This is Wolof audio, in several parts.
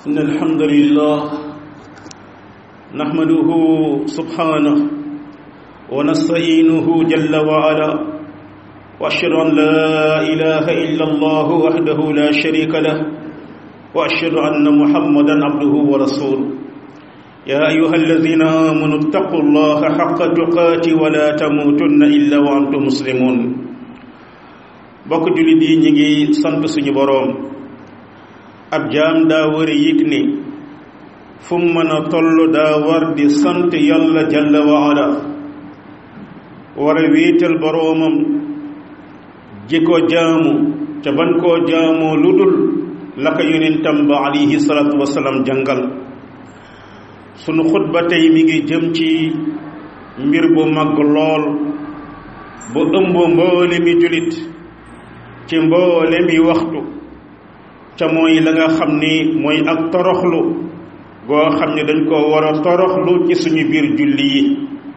إن الحمد لله نحمده سبحانه ونستعينه جل وعلا وأشهد أن لا إله إلا الله وحده لا شريك له وأشهد أن محمدا عبده ورسوله يا أيها الذين آمنوا اتقوا الله حق تقاته ولا تموتن إلا وأنتم مسلمون bokk jullit yi ñi ngi sant suñu boroom ab jaam daa war a yëg ni fu mu mën a toll daa war di sant yàlla jalla wa ala war a wéetal boroomam ji ko jaamu te ban koo jaamoo lu dul la ko yonentam ba alayhi salaatu wasalaam jàngal sunu xutba tey mi ngi jëm ci mbir bu mag lool bu ëmb mboole mi jullit ci mboole mi waxtu ca mooy la nga xam ni mooy ak toroxlu goo xam ne dañ ko war a toroxlu ci suñu biir julli yi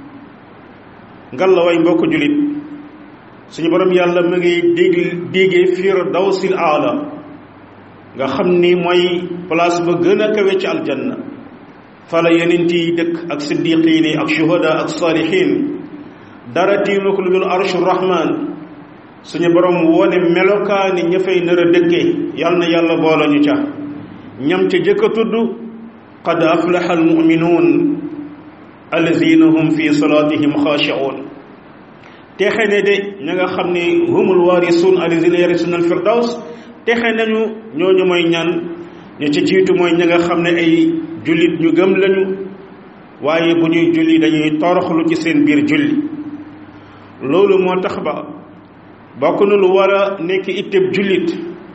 ngalla way mbokk jullit suñu borom yàlla mu ngi dégg déggee firdawsil aala nga xam ni mooy place ba gën a kawe ci aljanna fala yenent yi dëkk ak siddiqiin yi ak shuhada ak saalihiin dara tiimu ko lu dul arshu rahman suñu borom wone melokaani ña fay nar a dëkkee yal na yàlla boole ñu ca ñam ca jëkk a tudd qad aflaha almuminuun allazina hum fi salaatihim xaashi'uun texe ne de ña nga xam ne humul waarisuun allazina yarisuuna alfirdaws texe nañu ñooñu mooy ñan ña ca jiitu mooy ña nga xam ne ay jullit ñu gëm lañu waaye bu ñuy julli dañuy toroxlu ci seen biir julli loolu moo tax ba bokk na lu war a nekk itteb jullit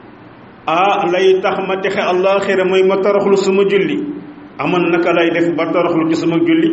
ah lay tax ma texe àllaaxira mooy ma toroxlu sama julli aman naka lay def ba toroxlu ci sama julli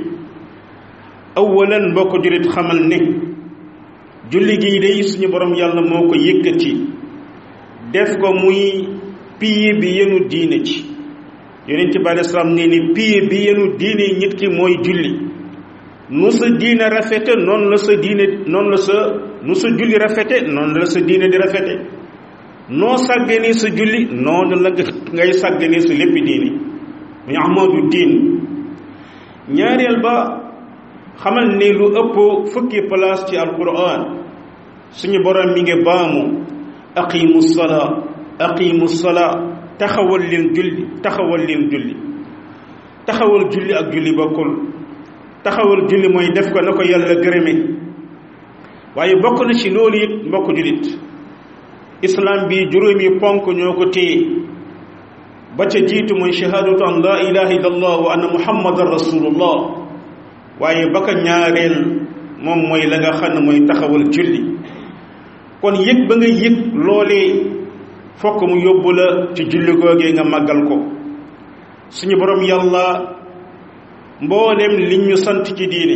awalan mbokk jullit xamal ne julli gi day suñu borom yàlla moo ko yëkkati def ko muy piye bi yenu diine ci yonent bi alei salaam nee ni piye bi yenu diine nit ki mooy julli nu sa diine rafete noonu la sa diine noonu la sa nu sa julli rafete noonu la sa diine di rafete noo sàgganee sa julli noonu la ngay sàgganee sa lépp diine muy ahmadu diin ñaareel ba xamal ne lu ëpp fukki place ci alquran suñu borom mi ngi baamu aqimu salaa aqimu salaa taxawal leen julli taxawal leen julli taxawal julli ak julli bokkul taxawal julli mooy def ko na ko yàlla gërëme waaye bokk na ci loolu it mbokk jullit islam bi juróomi ponk ñoo ko téye ba ca jiitu mooy shahaadatu an laa ilaha illa allah wa anna muhammadan rasulullah waaye ba ka ñaareel moom mooy la nga xam ne mooy taxawal julli kon yëg ba nga yëg loolee fokk mu yóbbu la ci julli googee nga màggal ko suñu borom yàlla mboolem li ñu sant ci diine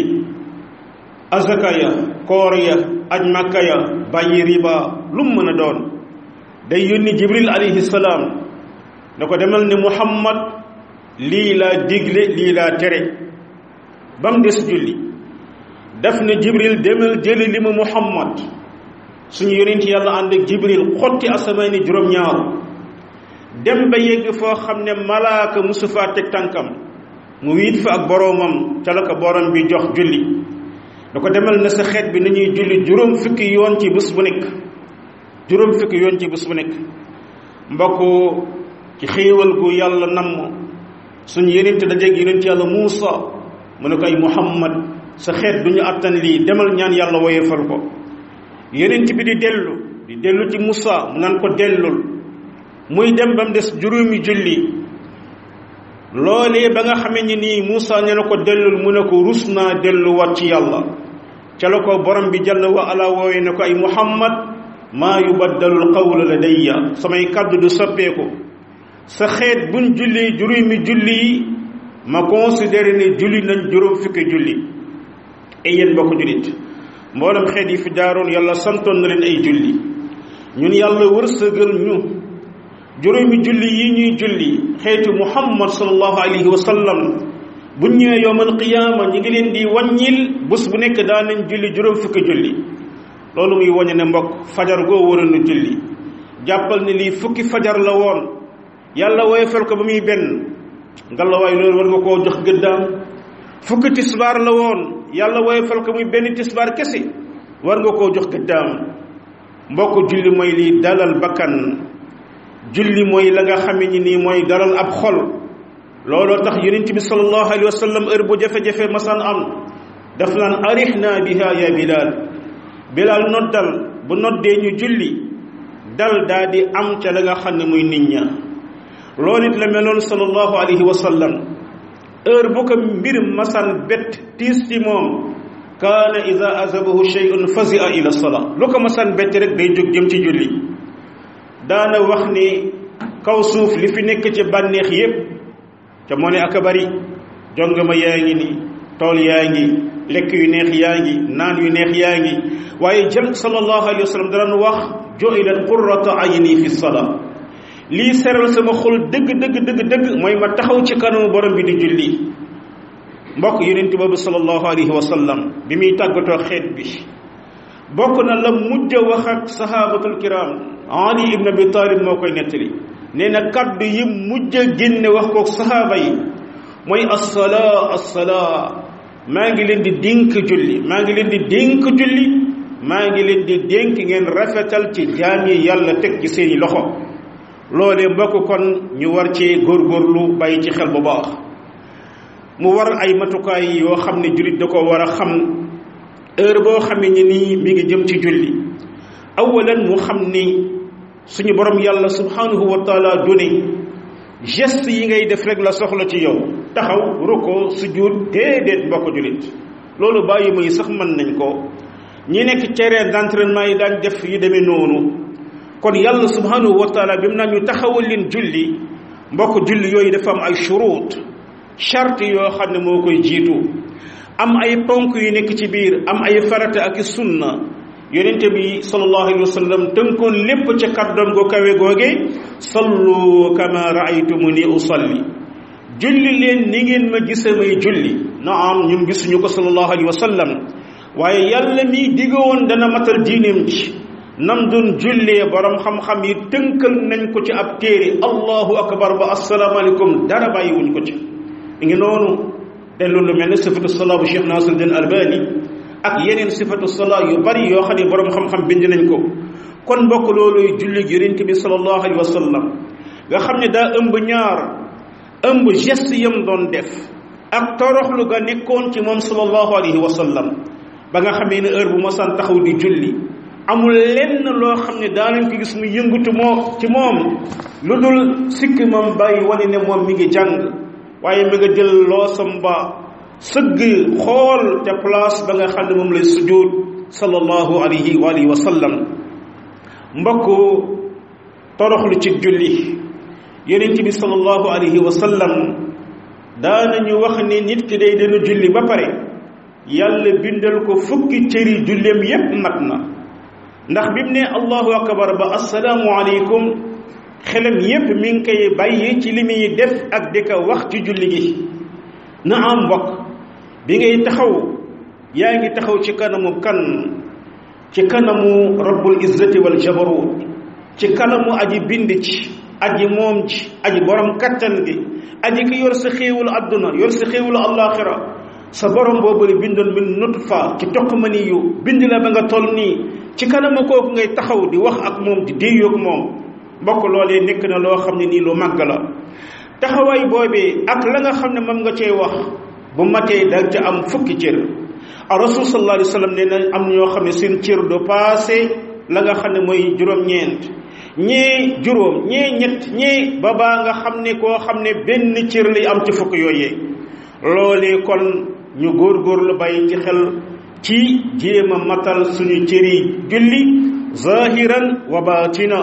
azaka ya koor ya aj makka ya bàyyi riba lu mu mën a doon day yónni jibril alayhi salaam da ko demal ne muhammad lii laa digle lii laa tere ba mu des julli daf ne jibril demal jëli li mu muhammad suñu yonent yàlla ànd ak jibril xotti asamaani juróom-ñaar dem ba yegg foo xam ne malaaka musu faa teg tànkam mu wiit fa ak boroomam ca la ko borom bi jox julli da ko demal na sa xeet bi nañuy julli juróom fukki yoon ci bés bu nekk juróom fukki yoon ci bés bu nekk mbokk ci xéewal gu yàlla namm suñu yenent dajeeg yenent yàlla Muusa mu ne ko ay Muhammad sa xeet du ñu attan lii demal ñaan yàlla woyefal ko yenent bi di dellu di dellu ci Muusa mu naan ko dellul muy dem ba mu des juróomi julli loolee ba nga xamee ni nii Muusa ne na ko dellul mu ne ko rus naa delluwaat ci yàlla ca la ko borom bi jalla wa ala woowe ne ko ay muhammad maa yubaddalu alqawlu ladayya samay kàddu du soppeeku sa xeet buñ julli juróomi julli yi ma considéré ne julli nañ juróom fukki julli ay yéen bokk jullit mboolem xeet yi fi jaaroon yàlla santoon na leen ay julli ñun yàlla wërsëgal ñu juróomi julli yi ñuy julli xeetu muhammad sallallahu alayhi wa sallam bu ñëwee yowmal qiyaama ñi ngi leen di wàññil bés bu nekk daan nañ julli juróom fukki julli loolu muy wañe ne mbokk fajar goo waroon na julli jàppal ne lii fukki fajar la woon yàlla woyofal ko ba muy benn ngalawaay loolu war nga koo jox gëddaam fukki tisbaar la woon yàlla woy fal ko muy benn tisbaar kese war nga koo jox gëddaam mbokk julli mooy lii dalal bakkan julli mooy la nga xame ni nii mooy dalal ab xol looloo tax yonent bi sallallahu alayhi wa sallam heure bu jafe-jafe masaan am daf naan arihna biha ya bilal bilal noddal bu noddee ñu julli dal daa di am ca la nga xam ne muy nit ña loolu it la meloon sallallahu alayhi wa sallam heure bu ko mbir masaan bett tiis ci moom kaana ida azabahu shay'un fazia ila salaa lu ko masaan bett rek day jóg jëm ci julli daana wax ni kaw suuf li fi nekk ci bànneex yépp ca moo ne aka bari jongama yaa ngi ni tool yaa ngi lekk yu neex yaa ngi naan yu neex yaa ngi waaye jëm sallallahu alayhi wa sallam daan wax ju'ilat qurratu ayni fi salaa lii seral sama xol dëgg dëgg dëgg dëgg mooy ma taxaw ci kanamu borom bi di julli mbokk yonent boobu sallallahu alayhi wa sallam bi muy tàggatoo xeet bi bokk na la mujj wax ak sahabatul kiram ali ibn abi talib moo koy nettali nee na kaddu yi mujj génne wax kook sahaaba yi mooy assalaa assalaa maa ngi leen di dénk julli maa ngi leen di dénk julli maa ngi leen di dénk ngeen rafetal ci jaam yi yàlla teg ci seeni loxo loolee mbokk kon ñu war ci góorgóorlu bàyyi ci xel bu baax mu war ay matukaay yoo xam ne jullit da ko war a xam heure boo xamee ni nii mi ngi jëm ci julli awalan mu xam ni suñu borom yàlla subhanahu wa taala du ne geste yi ngay def rek la soxla ci yow taxaw ruko sujud déedéet mbokk jullit loolu bàyyi muy sax mën nañ ko ñi nekk terrain d'entraînement yi daan def yu demee noonu kon yàlla subhanahu wa taala bi mu naan ñu taxawal leen julli mbokk julli yooyu dafa am ay shurut charte yoo xam ne moo koy jiitu am ay ponk yu nekk ci biir am ay farata ak sunna yonente bi sallallahu alayhi wa sallam tënkoon lépp ca kàddoom go kawe googe sallu kama raaytumuni usalli julli leen ni ngeen ma gisa may julli naam ñun gisuñu ko sallallahu alayhi wa sallam waaye yàlla mi diggoon dana matal diineem ci nam doon jullee borom xam-xam yi tënkal nañ ko ci ab téere allahu akbar ba asalaamaaleykum dara bàyyiwuñ ko ci ngi noonu dellu lu mel ne sifatu salaa bu cheikh nasiruddin albani ak yeneen sifatu salaa yu bari yoo xam ne borom xam-xam bind nañ ko kon mbokk looluy julli yonent bi sallallahu alayhi wa sallam nga xam ne daa ëmb ñaar ëmb geste yam doon def ak toroxlu ga nekkoon ci moom sallallahu alayhi wa sallam ba nga xamee ne heure bu mosaan taxaw di julli amul lenn loo xam ne daanañ ko gis mu yëngatu moo ci moom lu dul sikki moom bàyyi wane ne moom mi ngi jàng waaye mi nga jël loosam ba sëgg xool te place ba nga xam ne moom lay sujud sallallahu alayhi wa alihi wa sallam mbokk toroxlu ci julli yonent bi sallallahu alayhi wa sallam daanañu wax ni nit ki day dana julli ba pare yàlla bindal ko fukki cëri julleem yépp mat na ndax bi mu ne allahu akbar ba assalaamu aleykum xelam yépp mi ngi koy bàyyi ci li muy def ak di ko wax ci julli gi na am mbokk bi ngay taxaw yaa ngi taxaw ci kanamu kan ci kanamu rabbul izzati wal jabarut ci kanamu aji bind ci aji moom ci aji borom kattan gi aji ki yor sa xéewul adduna yor sa xéewul allaxira sa borom boobu la bindoon min nutfa ci toq mani yu bind la ba nga toll nii ci kanamu kooku ngay taxaw di wax ak moom di déeyoog moom mbokk loolee nekk na loo xam ne nii lu màgg la taxawaay boobee ak la nga xam ne moom nga cee wax bu matee da ca am fukki cër a rasul sallallahu alayhi wa sallam nee na am ñoo xam ne seen cër du passé la nga xam ne mooy juróom-ñeent ñee juróom ñee ñett ñee ba baa nga xam ne koo xam ne benn cër lay am ci fukk yooyee loolee kon ñu góorgóorlu bàyyi ci xel ci jéem a matal suñu cëri julli zahiran wa batina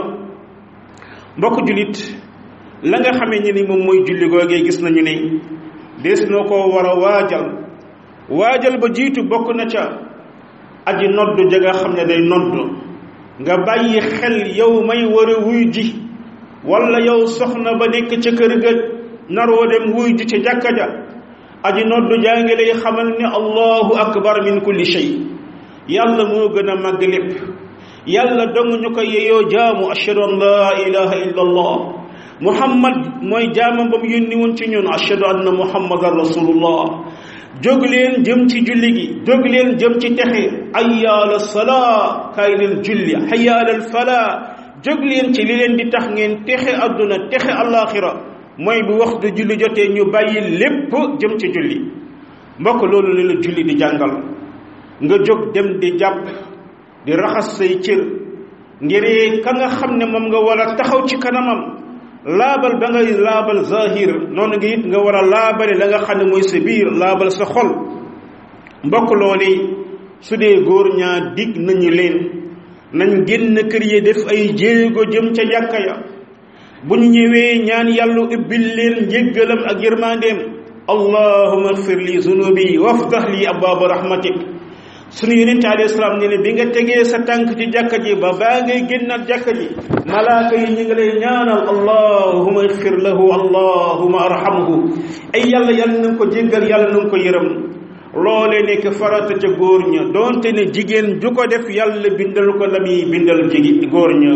mbokk jullit la nga xamee ni ni moom mooy julli googee gis nañu ne des na ko war a waajal waajal ba jiitu bokk na ca aji noddu ja nga xam ne day noddu nga bàyyi xel yow may war a wuy ji wala yow soxna ba nekk ca kër ga naroo dem wuy ji ca jàkka ja aji noddu jaa ngi lay xamal ne allahu akbar min kulli shay yàlla moo gën a màgg lépp yàlla dong ñu ko yeyoo jaamu ashhadu an laa ilaha illa allah muhammad mooy jaamam ba mu yónni woon ci ñun ashhadu anna muhammadan rasulullah jóg leen jëm ci julli gi jóg leen jëm ci texe hayya ala salaa kaay leen julli hayya ala falaa jóg leen ci li leen di tax ngeen texe adduna texe alaxira mooy bu waxtu julli jotee ñu bàyyi lépp jëm ci julli mbokk loolu la la julli di jàngal nga jóg dem di jàpp di raxas say cër ngir ka nga xam ne moom nga war a taxaw ci kanamam laabal ba ngay laabal zahir noonu nga it nga war a laabale la nga xam ne mooy sa biir laabal sa xol mbokk loolu su dee góor ñaa dig nañu leen nañ génn kër yi def ay jéego jëm ca jàkka ya bu ñu ñëwee ñaan yàlla ubbil leen njéggalam ak yërmandeem allahuma agfir li zunubi waftax li abwaaba rahmatik sunu yonente alayhi salaam ne ne bi nga tegee sa tànk ci jàkka ji ba baa ngay génnaat jàkka ji malaaka yi ñu ngi lay ñaanal allahuma agfir lahu allahuma arhamhu ay yàlla yàlla na nga ko jéggal yàlla na nga ko yërëm loole nekk farata ca góor ña donte ne jigéen ju ko def yàlla bindal ko la muy bindal jigi góor ña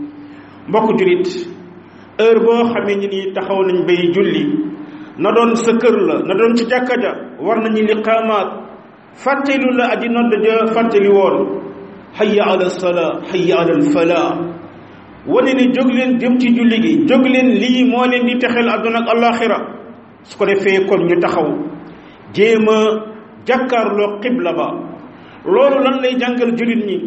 mbokk julit heure boo xamee ni nii taxaw nañ bay julli na doon sa kër la na doon ci jàkka ja war nañu liqaamaat fàttelu la aji nodd ja fàtteli woon hayya ala salaa hayya ala falaa wane ne jóg leen jëm ci julli gi jóg leen lii moo leen di texel àdduna ak alaxira su ko defee kon ñu taxaw jéem a jàkkaarloo xibla ba loolu lan lay jàngal jullit ñi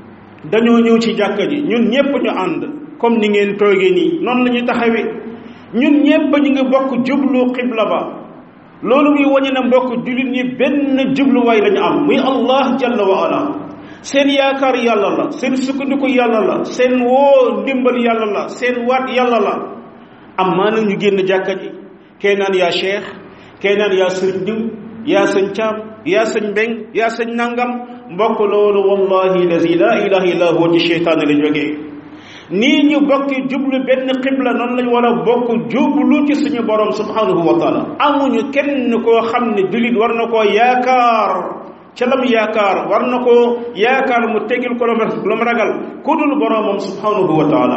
dañoo ñëw ci jàkka ji ñun ñépp ñu ànd comme ni ngeen toogee nii noonu la ñuy taxawee ñun ñépp ñu ngi bokk jublu xibla ba loolu muy wañe na mbokk jullit ñi benn jubluwaay lañu am muy allah jalla wa ala seen yaakaar yàlla la seen sukkandiku yàlla la seen woo ndimbal yàlla la seen waat yàlla la am maana ñu génn jàkka ji kee naan yaa cheikh kee naan yaa sëñ diw yaa sëñ caam yaa sëñ mbeng yaa sëñ nangam mbokk loolu wallahi lazi la ilaha illa huwa ci cheytaan la jógee nii ñu bokki jublu benn xibla noonu lañ war a bokk jublu ci suñu borom subhanahu wa taala amuñu kenn koo xam ne jullit war na koo yaakaar ca lam yaakaar war na koo yaakaar mu tegil ko lu mu ragal ku dul boromam subhanahu wa taala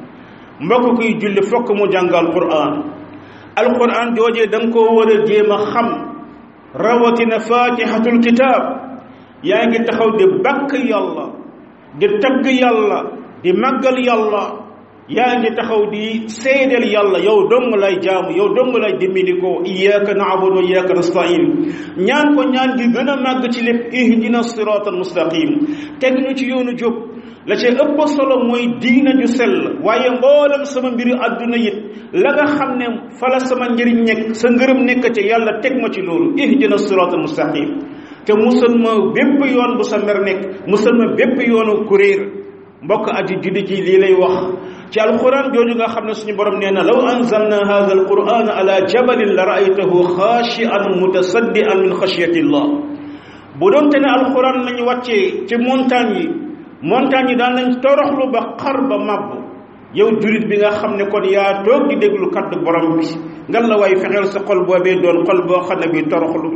mbokk kuy julli fokk mu jàngal quran alquran joojee da nga koo war a jéem a xam rawatina fatihatul kitab yaa ngi taxaw di bakk yàlla di tagg yàlla di màggal yàlla yaa ngi taxaw di seedeel yàlla yow dong lay jaamu yow dong lay dimbindikoo iyyaka na'budu wa iyyaka nasta'in ñaan ko ñaan gi gën a màgg ci lépp ihdina siratal mustaqim teg ñu ci yoonu jub la ca ëpp solo mooy diina ju sell waaye mboolam sama mbiri àdduna it la nga xam ne fala sama njëriñ nekk sa ngërëm nekk ca yàlla teg ma ci loolu ihdina siratal mustaqim te musal ma bépp yoon bu sa mer nekk musal ma bépp yoonu kuréer mbokk aji juddi ji lii lay wax ci alquran jooju nga xam ne suñu borom nee na law anzalna hadha alquran ala jabalin la raaytahu xaashian mutasaddian min xashyati llah bu doon te ne alquran lañu wàccee ci montagne yi montagne yi daan nañ toroxlu ba xar ba màbb yow julit bi nga xam ne kon yaa toog di déglu kaddu borom bi ngan la waay fexeel sa xol boobee doon xol boo xam ne bi toroxlu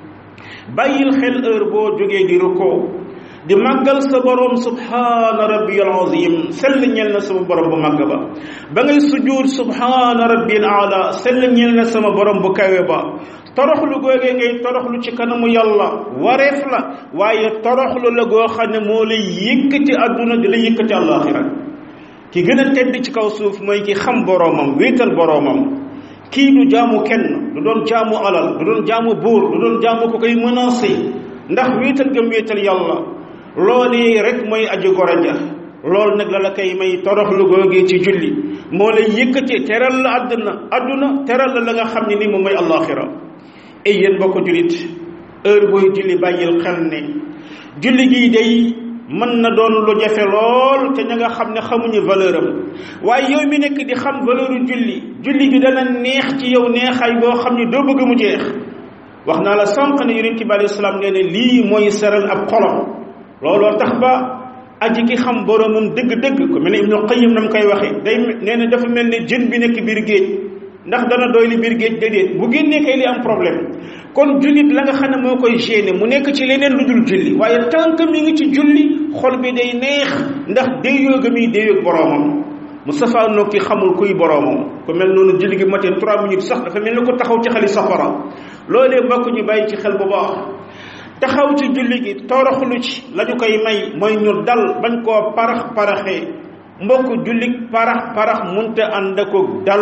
bàyyil xel heure boo jógee di rukkoo di màggal sa borom subhaana rabbiyal azim sell ñeel na sama borom bu màgg ba ba ngay sujuud subhaana rabbiyal aala sell ñeel na sama borom bu kawe ba toroxlu googee ngay toroxlu ci kanamu yàlla wareef la waaye toroxlu la goo xam ne moo lay yëkkati àdduna di la yëkkati àllaaxira ki gën a tedd ci kaw suuf mooy ki xam boromam wéetal boromam kii du jaamu kenn du doon jaamu alal du doon jaamu buur du doon jaamu ko koy menacé ndax wéetal gëm wéetal yàlla loolee rek mooy aji gor ja loolu nag la la koy may toroxlu googee ci julli moo lay yëkkati teral la àdduna àdduna teral la la nga xam ne ni moom mooy àllaaxira ay yéen bokk jullit heure booy julli bàyyil xel ne julli gii day mën na doon lu jafe lool te ña nga xam ne xamuñu valeur am waaye yow mi nekk di xam valeur julli julli gi dana neex ci yow neexaay boo xam ne doo bëgg mu jeex wax naa la sànq ne yonent bi alayhi salaam nee ne lii mooy seral ab xolam looloo tax ba aji ki xam boromam dëgg-dëgg ko mel ne Ibnu Qayyim nam koy waxee day nee na dafa mel ne jën bi nekk biir géej ndax dana doy li biir géej déedéet bu génnee kay li am problème kon jullit la nga xam ne moo koy gêné mu nekk ci leneen lu dul julli waaye tant que mi ngi ci julli xol bi day neex ndax déyoo ga muy déyoog boromam mu safaanoo ki xamul kuy boroomam ku mel noonu julli gi matee trois minutes sax dafa mel ni ko taxaw ci xali safara loolee mbokk ñu bàyyi ci xel bu baax taxaw ci julli gi toroxlu ci la ñu koy may mooy ñu dal bañ koo parax paraxee mbokk julli parax parax munte ànd ak dal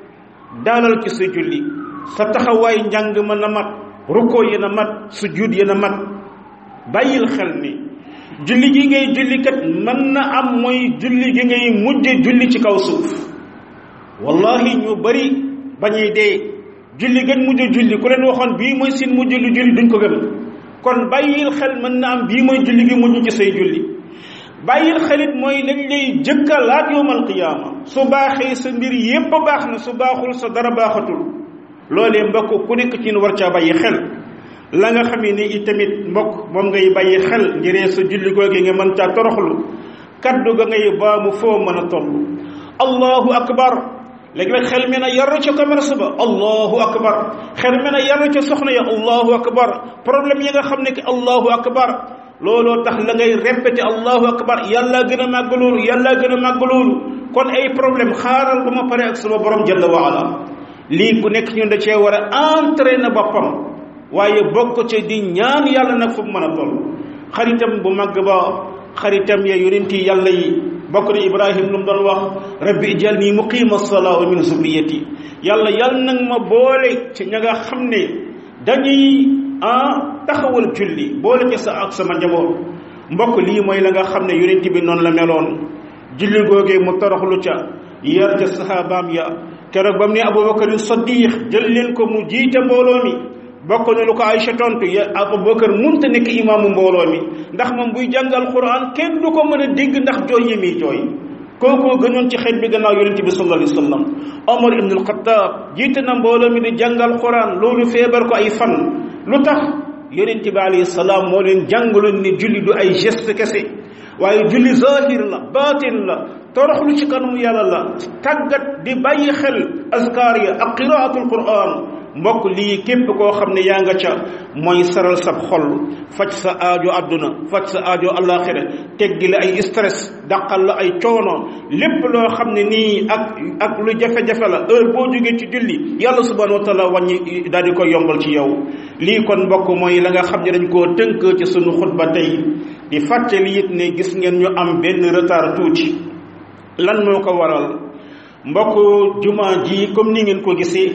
dalal ci sa julli sa taxawaay njàng ma na mat rukkoo yi na mat sujud yi na mat bàyyil xel ni julli gi ngay julli kat mën na am mooy julli gi ngay mujj julli ci kaw suuf wallahi ñu bari bañuy dee julli gën mujj julli ku leen waxoon bii mooy seen mujj lu julli duñ ko gëm kon bàyyil xel mën na am bii mooy julli gi mujj ci say julli bàyyil xelit mooy lañ lay jëkka laat yowmal qiyaama su baaxee sa mbir yépp baax na su baaxul sa dara baaxatul loolee mbokk ku nekk ci war caa bàyyi xel la nga xam ne itamit mbokk moom ngay bàyyi xel ngiree sa julli googu nga mën caa toroxlu kaddu ga ngay baamu foo mën a toll allahu akbar léegi-léeg xel mi na yar ca commerce ba allahu akbar xel mi na yar ca soxna ya allahu akbar problème yi nga xam ne que allahu akbar looloo tax la ngay répété allahu akbar yàlla gën a màgg loolu yàlla gën a màgg loolu kon ay problème xaaral ba ma pare ak sama borom jalla wa ala lii ku nekk ñun da cee war a entraîner boppam waaye bokk ca di ñaan yàlla nag fu mu mën a toll xaritam bu màgg ba xaritam ya yonenti yàlla yi bokk na ibrahim lu mu doon wax rabbi ijal nii muqima salaa wa min zurriyati yàlla yàlla nag ma boole ci ña nga xam ne dañuy ah taxawal julli boole ci sa ak sama njaboot mbokk lii mooy la nga xam ne yonent bi noonu la meloon julli googee mu toroxlu ca yar ca sahabaam ya keroog ba mu ne abubakar saddiq jël leen ko mu jiite mbooloo mi bokk na lu ko Aysa tontu ya abubakar munta nekk imaamu mbooloo mi ndax moom buy jàngal quran kenn du ko mën a dégg ndax jooy yi muy jooy kookoo gënoon ci xeet bi gannaaw yonente bi sallallahu alayhi wa sallam omar ibn al-Khattab jiite na mbooloo mi di jàngal quran loolu feebar ko ay fan lu tax yonente bi alayhi salaam moo leen jàngaloon ni julli du ay geste kese waaye julli zahir la baatin la toroxlu ci kanamu yàlla la tàggat di bàyyi xel azkar ya ak qiraatul quran mbokk lii képp koo xam ne yaa nga ca mooy saral sab xol faj sa aajo àdduna faj sa aajo àllaaxira teggi la ay stress daqal la ay coono lépp loo xam ne nii ak ak lu jafe-jafe la heure boo jógee ci julli yàlla subhanahu wa taala wàññi daal di koy yombal ci yow lii kon mbokk mooy la nga xam ne dañ koo tënk ci sunu xutba tey di fàttali it ne gis ngeen ñu am benn retard tuuti lan moo ko waral mbokk jumaa ji comme ni ngeen ko gisee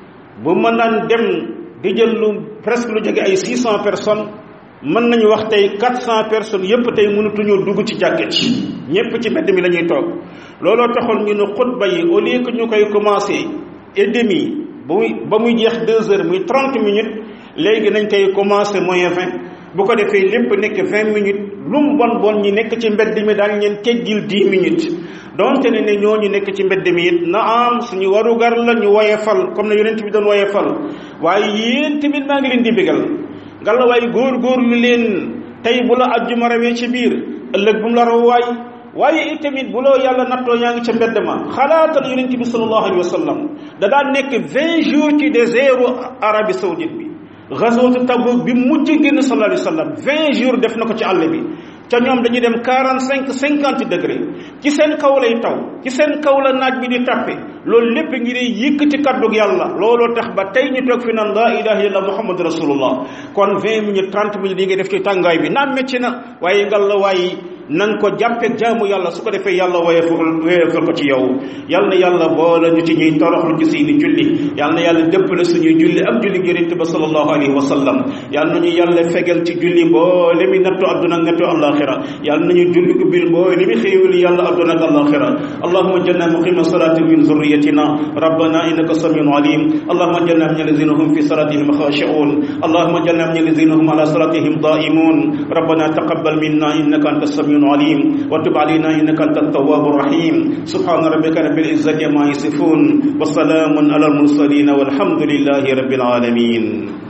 bu mën naan dem di jël lu presque lu jóge ay six cent personnes mën nañu wax tey quatre cent personnes yépp tey mënatuñoo dugg ci jàkka ci ñépp ci mbedd mi la ñuy toog looloo taxoon ñu ne xutba yi au lieu que ñu koy commencé et demi ba muy ba muy jeex deux heures muy trente minutes léegi nañ koy commencé moyen vingt bu ko defee lépp nekk vingt minutes lu mu bon bon ñi nekk ci mbedd mi daal leen teggil dix minutes donte ne ne ñooñu nekk ci mbedd mi it na am suñu warugar la ñu woyefal comme ne yonent bi doon woyefal waaye yéen tamit maa ngi leen di bégal nga la waaye góor-góor lu leen tey bu la ajjuma rawee ci biir ëllëg bu mu la raw waay waaye itamit bu loo yàlla nattoo yaa ngi ca mbedd ma xalaatal yonent bi sallallahu alayhi wa sallam da daan nekk vingt jours ci désertu Arabie saoudite bi gazwatu Tabuk bi mujj génn sallallahu alayhi wa sallam vingt jours def na ko ci àll bi ca ñoom dañuy dem quarante cinq cinquante degré ci seen kaw lay taw ci seen kaw la naaj bi di tàppe loolu lépp ngir yëkkati kaddug yàlla looloo tax ba tey ñu toog fi naan laa ilaha illallah muhammad rasulullah kon vingt minutes trente minutes yi ngay def ci tàngaay bi naam métti na waaye ngal la waaye na nga ko jàppeeg jaamu yàlla su ko defee yàlla woyefal woyefal ko ci yow yal na yàlla boole ñu ci ñuy toroxlu ci seeni julli yal na yàlla dëppale suñuy julli ak julli yonent ba sallallahu alayhi wa sallam yal nañu yàlla fegal ci julli mboole mi nattu adduna ak nattu alaxira yal nañu julli ubbil mboole mi xéewali yàlla adduna ak alaxira allahuma jalna muqima salati min zurriyatina rabbana innaka samiun alim allahuma jalna min alladhina hum fi salatihim khashi'un allahuma jalna min alladhina hum ala salatihim da'imun rabbana taqabbal minna innaka antas samiun عليم وتب علينا إنك أنت التواب الرحيم سبحان ربك رب العزة ما يصفون وسلام على المرسلين والحمد لله رب العالمين